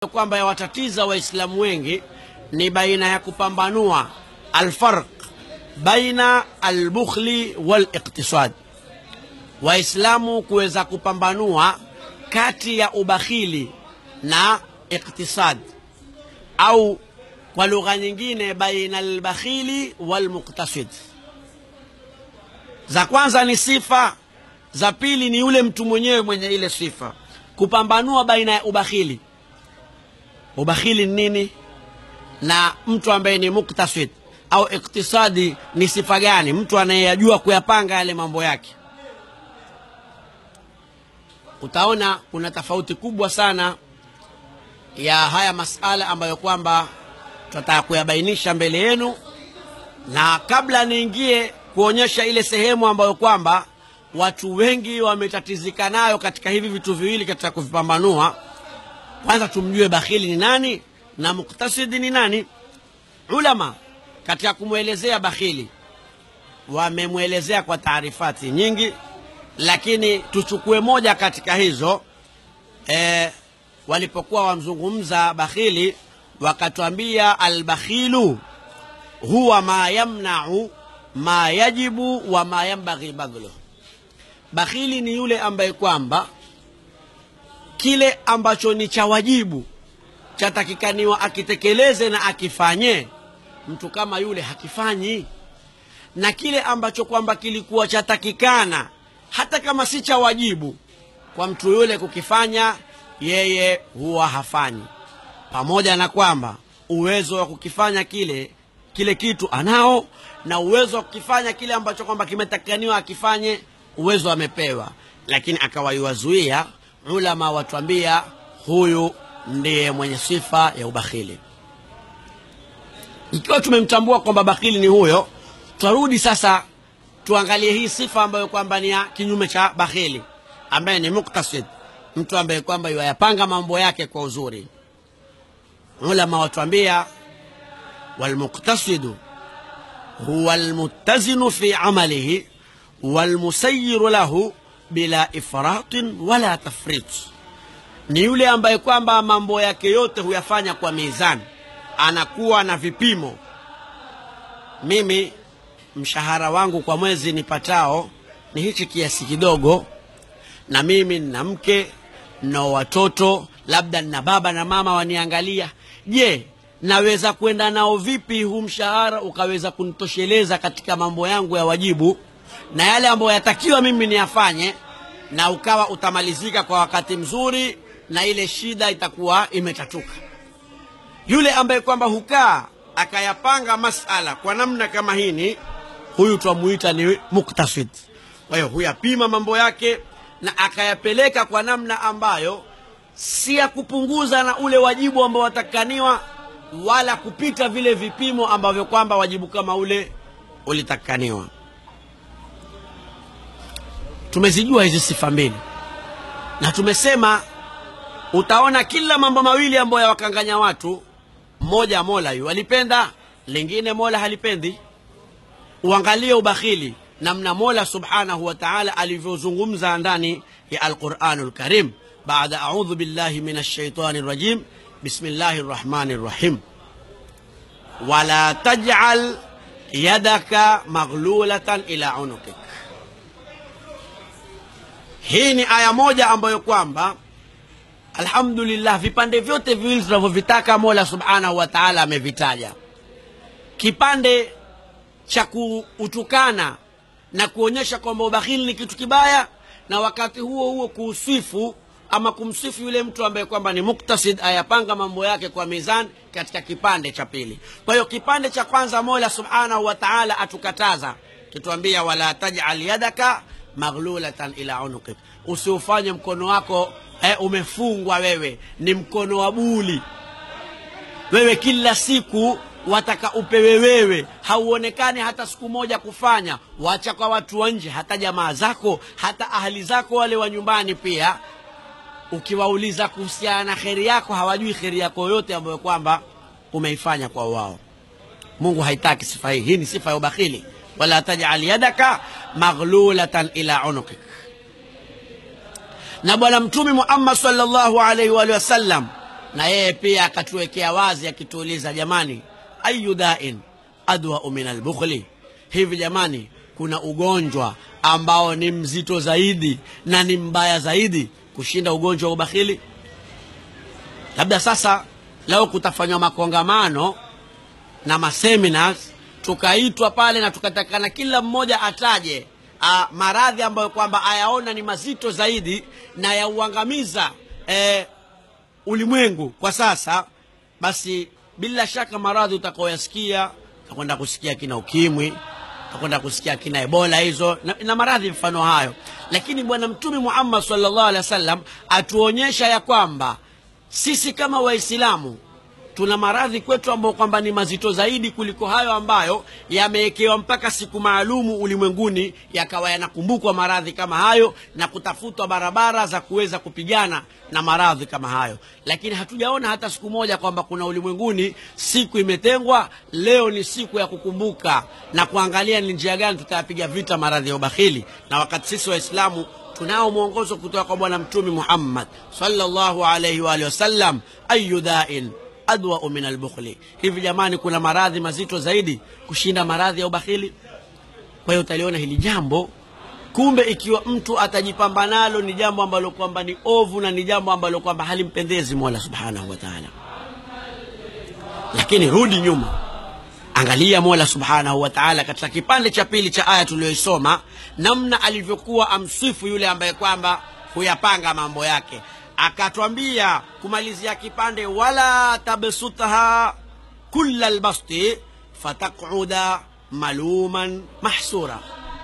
kwamba yawatatiza waislamu wengi ni baina ya kupambanua alfarq baina albukhli waliktisad waislamu kuweza kupambanua kati ya ubakhili na iktisad au kwa lugha nyingine baina albakhili walmuktasid za kwanza ni sifa za pili ni yule mtu mwenyewe mwenye ile sifa kupambanua baina ya ubakhili ubakhili ni nini na mtu ambaye ni muktasid au iktisadi ni sifa gani mtu anayeyajua kuyapanga yale mambo yake utaona kuna tofauti kubwa sana ya haya masala ambayo kwamba tutataka kuyabainisha mbele yenu na kabla niingie kuonyesha ile sehemu ambayo kwamba watu wengi wametatizika nayo katika hivi vitu viwili katika kuvipambanua kwanza tumjue bakhili ni nani na muktasidi ni nani ulama katika kumwelezea bakhili wamemwelezea kwa taarifati nyingi lakini tuchukue moja katika hizo e, walipokuwa wamzungumza bakhili wakatwambia albakhilu huwa ma yamnau ma yajibu wa ma yambaghi badhluh bakhili ni yule ambaye kwamba kile ambacho ni cha wajibu chatakikaniwa akitekeleze na akifanye mtu kama yule hakifanyi na kile ambacho kwamba kilikuwa chatakikana hata kama si cha wajibu kwa mtu yule kukifanya yeye huwa hafanyi pamoja na kwamba uwezo wa kukifanya kile kile kitu anao na uwezo wa kukifanya kile ambacho kwamba kimetakikaniwa akifanye uwezo amepewa lakini akawaiwazuia ulama watuambia huyu ndiye mwenye sifa ya ubakhili ikiwa tumemtambua kwamba bakhili ni huyo twarudi sasa tuangalie hii sifa ambayo kwamba ni ya kinyume cha bakhili ambaye ni muktasid mtu ambaye kwamba yayapanga mambo yake kwa uzuri ulama watuambia walmuktasidu huwa almuttazinu fi amalihi walmusayiru lahu bila ifratin wala tafrit ni yule ambaye kwamba mambo yake yote huyafanya kwa mizani anakuwa na vipimo mimi mshahara wangu kwa mwezi nipatao ni hichi kiasi kidogo na mimi nina mke na watoto labda nina baba na mama waniangalia je naweza kwenda nao vipi huu mshahara ukaweza kunitosheleza katika mambo yangu ya wajibu na yale ambayo yatakiwa mimi niyafanye na ukawa utamalizika kwa wakati mzuri na ile shida itakuwa imetatuka yule ambaye kwamba hukaa akayapanga masala kwa namna kama hini huyu twamuita ni muktasid kwa hiyo huyapima mambo yake na akayapeleka kwa namna ambayo si ya kupunguza na ule wajibu ambao watakaniwa wala kupita vile vipimo ambavyo kwamba wajibu kama ule ulitakaniwa tumezijua hizi sifa mbili na tumesema utaona kila mambo mawili ambayo yawakanganya watu mmoja mola yu alipenda lingine mola halipendi uangalie ubakhili namna mola subhanahu wa taala alivyozungumza ndani ya alquranu lkarim baada audhu billahi min alshaitani rajim bismillahi rrahmani rrahim wala tajal yadaka maghlulatan ila unukik hii ni aya moja ambayo kwamba alhamdulillah vipande vyote viwili tunavyovitaka mola subhanahu wa taala amevitaja kipande cha kuutukana na kuonyesha kwamba ubakhili ni kitu kibaya na wakati huo huo kuusifu ama kumsifu yule mtu ambaye kwamba ni muktasid ayapanga mambo yake kwa mizani katika kipande cha pili kwa hiyo kipande cha kwanza mola subhanahu wa taala atukataza kituambia wala tajal yadaka maghlulatan ila unukik usiufanye mkono wako eh, umefungwa wewe ni mkono wa buli wewe kila siku wataka upewe wewe hauonekani hata siku moja kufanya wacha kwa watu wa nje hata jamaa zako hata ahali zako wale wa nyumbani pia ukiwauliza kuhusiana na kheri yako hawajui kheri yako yote ambayo kwamba umeifanya kwa wao mungu haitaki sifa hii hii ni sifa ya ubakhili wala tajal yadaka maghlulatan ila unukik na bwana mtume muhammad salllahu alaihi waalihi wasallam na yeye pia akatuwekea wazi akituuliza jamani ayu dain adwau min albukhli hivi jamani kuna ugonjwa ambao ni mzito zaidi na ni mbaya zaidi kushinda ugonjwa wa ubakhili labda sasa leo kutafanywa makongamano na maseminars tukaitwa pale na tukatakana kila mmoja ataje a, maradhi ambayo kwamba ayaona ni mazito zaidi na yauangamiza e, ulimwengu kwa sasa basi bila shaka maradhi utakaoyasikia utakwenda kusikia kina ukimwi utakwenda kusikia kina ebola hizo na, na maradhi mfano hayo lakini bwana mtume muhammad sallallahu alaihi wasallam atuonyesha ya kwamba sisi kama waislamu tuna maradhi kwetu ambayo kwamba ni mazito zaidi kuliko hayo ambayo yamewekewa mpaka siku maalumu ulimwenguni yakawa yanakumbukwa maradhi kama hayo na kutafutwa barabara za kuweza kupigana na maradhi kama hayo lakini hatujaona hata siku moja kwamba kuna ulimwenguni siku imetengwa leo ni siku ya kukumbuka na kuangalia ni njia gani tutayapiga vita maradhi ya ubakhili na wakati sisi waislamu tunao mwongozo kutoka kwa bwana mtume muhammad sallallahu alaihi wa alihi wasallam ayu dain adwau min albukhli hivi jamani kuna maradhi mazito zaidi kushinda maradhi ya ubakhili kwa hiyo utaliona hili jambo kumbe ikiwa mtu atajipamba nalo ni jambo ambalo kwamba ni ovu na ni jambo ambalo kwamba halimpendezi mola subhanahu wa taala lakini rudi nyuma angalia mola subhanahu wa taala katika kipande cha pili cha aya tuliyoisoma namna alivyokuwa amsifu yule ambaye kwamba huyapanga mambo yake akatwambia kumalizia kipande wala tabsutha kula lbasti fataquda maluman mahsura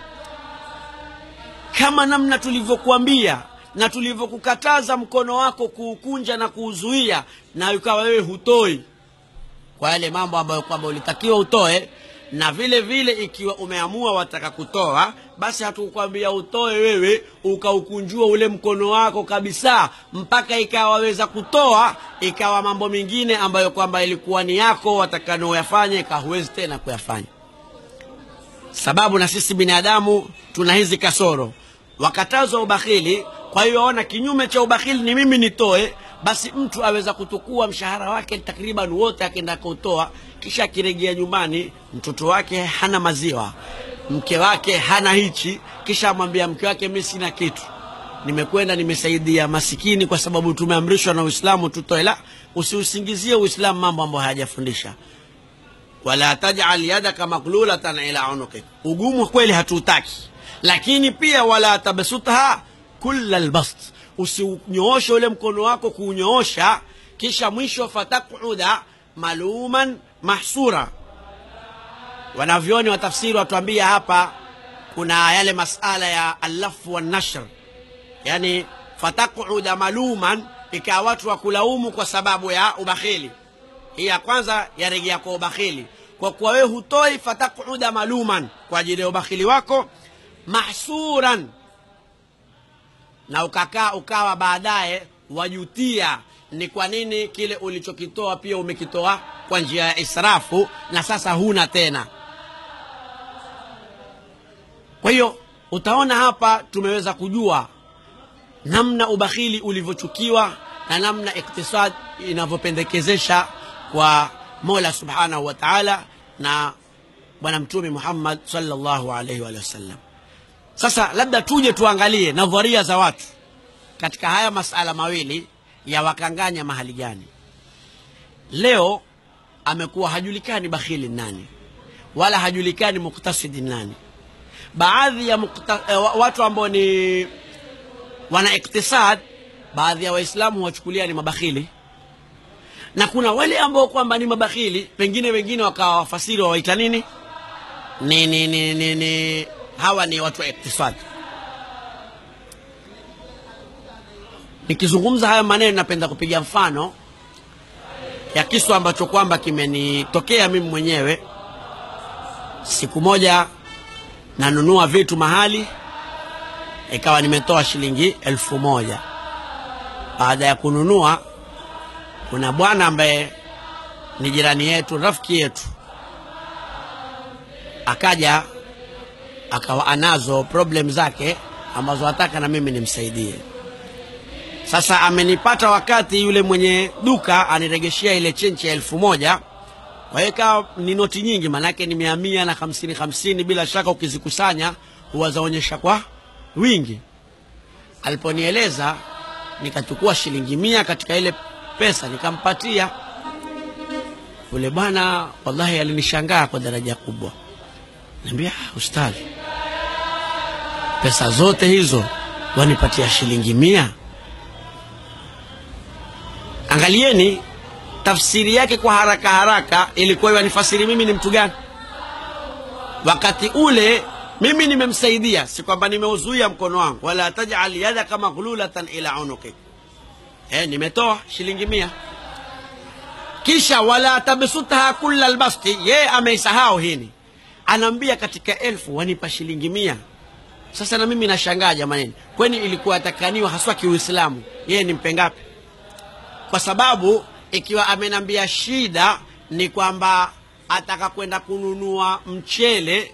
kama namna tulivyokuambia na tulivyokukataza mkono wako kuukunja na kuuzuia na ukawa wewe hutoi kwa yale mambo ambayo kwamba ulitakiwa utoe na vile vile ikiwa umeamua wataka kutoa basi hatukukwambia utoe wewe ukaukunjua ule mkono wako kabisa mpaka ikawa waweza kutoa ikawa mambo mengine ambayo kwamba ilikuwa ni yako watakanaoyafanya ikawa huwezi tena kuyafanya sababu na sisi binadamu tuna hizi kasoro wakatazwa ubakhili kwa hiyo ona kinyume cha ubakhili ni mimi nitoe basi mtu aweza kutukua mshahara wake takriban wote akienda kutoa kisha akirejea nyumbani mtoto wake hana maziwa mke wake hana hichi kisha amwambia mke wake mi sina kitu nimekwenda nimesaidia masikini kwa sababu tumeamrishwa na uislamu tutoe la usiusingizie uislamu mambo ambayo hayajafundisha wala tajal yadaka maglulatan ila unukik ugumu kweli hatuutaki lakini pia wala tabsutha kula lbast usiunyooshe ule mkono wako kuunyoosha kisha mwisho fatakuda maluman mahsura wanavyoni wa tafsiri watuambia hapa kuna yale masala ya allafu wanashr yani fatakuda maluman ikawa watu wa kulaumu kwa sababu ya ubakhili hii ya kwanza yarejea kwa ubakhili kwa kuwa wewe hutoi fatakuda maluman kwa ajili ya ubakhili wako mahsuran na ukakaa ukawa baadaye wajutia ni kwa nini kile ulichokitoa pia umekitoa kwa njia ya israfu na sasa huna tena kwa hiyo utaona hapa tumeweza kujua namna ubakhili ulivyochukiwa na namna iktisad inavyopendekezesha kwa mola subhanahu wa taala na bwana mtume muhammad salllahu alaihi waalihi wasallam sasa labda tuje tuangalie nadharia za watu katika haya masala mawili ya wakanganya mahali gani leo amekuwa hajulikani bakhili nani wala hajulikani muktasidi nani baadhi ya mukta, eh, watu ambao ni wana iktisad baadhi ya waislamu huwachukulia ni mabakhili na kuna wale ambao kwamba ni mabakhili pengine wengine wakawa wafasiri wawaita nini ni, ni, ni, ni, ni hawa ni watu wa iktisadi nikizungumza haya maneno napenda kupiga mfano ya kisu ambacho kwamba kimenitokea mimi mwenyewe siku moja nanunua vitu mahali ikawa nimetoa shilingi elfu moja baada ya kununua kuna bwana ambaye ni jirani yetu rafiki yetu akaja akawa anazo problem zake ambazo ataka na mimi nimsaidie Sasa amenipata wakati yule mwenye duka aniregeshea ile chenchi ya elfu moja kwa hiyo ikawa ni noti nyingi, maanake ni mia mia na hamsini hamsini, bila shaka ukizikusanya huwa zaonyesha kwa wingi. Aliponieleza nikachukua shilingi mia katika ile pesa nikampatia yule bwana. Wallahi alinishangaa kwa daraja kubwa, niambia ustadhi, pesa zote hizo wanipatia shilingi mia? Angalieni tafsiri yake kwa haraka haraka ilikuwa yanifasiri mimi ni mtu gani wakati ule. Mimi nimemsaidia, si kwamba nimeuzuia mkono wangu, wala tajal yadaka maghlulatan ila unuki. Eh, nimetoa shilingi mia, kisha wala tabsutha kulla albasti. Yeye ameisahau hini, anaambia katika elfu wanipa shilingi mia. Sasa na mimi nashangaa jamanini, kwani ilikuwa atakaniwa haswa kiuislamu, yeye ni mpengapi? Kwa sababu ikiwa amenambia shida ni kwamba ataka kwenda kununua mchele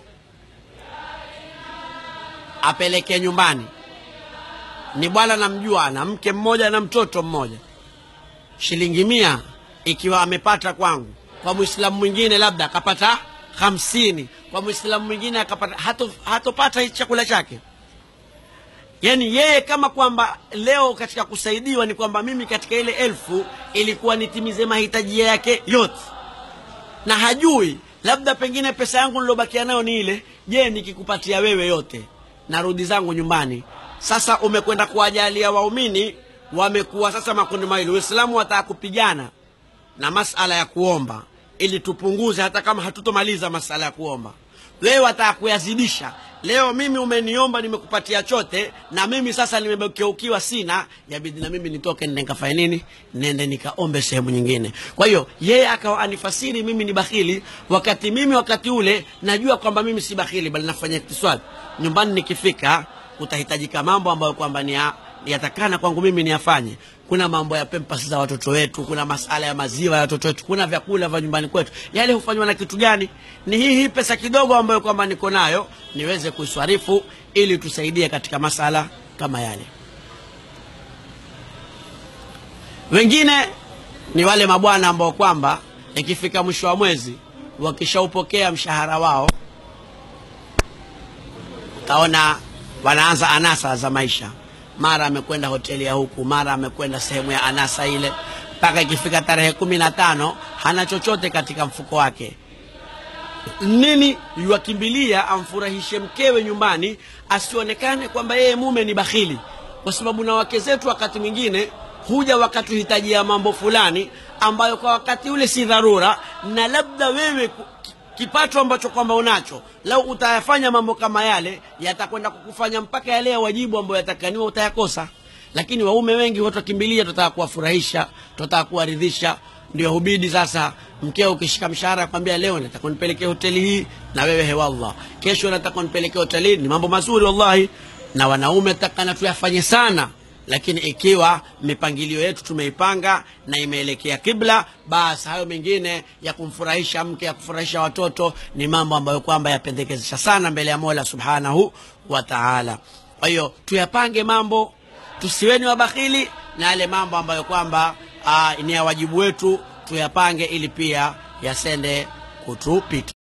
apeleke nyumbani, ni bwana namjua, ana mke mmoja na mtoto mmoja, shilingi mia ikiwa amepata kwangu, kwa mwislamu mwingine labda akapata hamsini, kwa mwislamu mwingine akapata hato, hatopata chakula chake. Yaani yeye kama kwamba leo katika kusaidiwa ni kwamba mimi katika ile elfu ilikuwa nitimize mahitaji yake yote, na hajui labda pengine pesa yangu nilobakia nayo ni ile. Je, nikikupatia wewe yote narudi zangu nyumbani. Sasa umekwenda kuwajalia waumini, wamekuwa sasa makundi mawili. Uislamu wataka kupigana na masala ya kuomba ili tupunguze, hata kama hatutomaliza masala ya kuomba wewe wataka kuyazidisha. Leo mimi umeniomba, nimekupatia chote, na mimi sasa nimegeukiwa, sina yabidi na mimi nitoke nende nikafanye nini, nende nikaombe sehemu nyingine. Kwa hiyo yeye akawa anifasiri mimi ni bakhili, wakati mimi wakati ule najua kwamba mimi si bakhili, bali nafanya iktisadi. Nyumbani nikifika, kutahitajika mambo ambayo kwamba ni ya yatakana kwangu mimi niyafanye. Kuna mambo ya pempas za watoto wetu, kuna masala ya maziwa ya watoto wetu, kuna vyakula vya nyumbani kwetu. Yale hufanywa na kitu gani? Ni hii hii pesa kidogo ambayo kwamba niko nayo niweze kuiswarifu ili tusaidie katika masala kama yale. Wengine ni wale mabwana ambao kwamba ikifika mwisho wa mwezi wakishaupokea mshahara wao, utaona wanaanza anasa za maisha mara amekwenda hoteli ya huku, mara amekwenda sehemu ya anasa ile, mpaka ikifika tarehe kumi na tano hana chochote katika mfuko wake. Nini yuwakimbilia amfurahishe mkewe nyumbani, asionekane kwamba yeye mume ni bakhili, kwa sababu na wake zetu wakati mwingine huja wakatuhitajia mambo fulani ambayo kwa wakati ule si dharura, na labda wewe kipato ambacho kwamba unacho, lau utayafanya mambo kama yale, yatakwenda kukufanya mpaka yale ya wajibu ambayo yatakaniwa utayakosa. Lakini waume wengi watu wakimbilia, tutaka kuwafurahisha, tutaka kuwaridhisha, ndio hubidi sasa. Mkeo ukishika mshahara akwambia, leo nataka nipelekee hoteli hii, na wewe hewallah, kesho nataka nipelekee hoteli hii. Ni mambo mazuri wallahi, na wanaume takana tuyafanye sana lakini ikiwa mipangilio yetu tumeipanga na imeelekea kibla, basi hayo mengine ya kumfurahisha mke, ya kufurahisha watoto ni mambo ambayo kwamba yapendekezesha sana mbele ya Mola subhanahu wa taala. Kwa hiyo tuyapange mambo, tusiweni wabakhili, na yale mambo ambayo kwamba ni ya wajibu wetu tuyapange, ili pia yasende kutupita.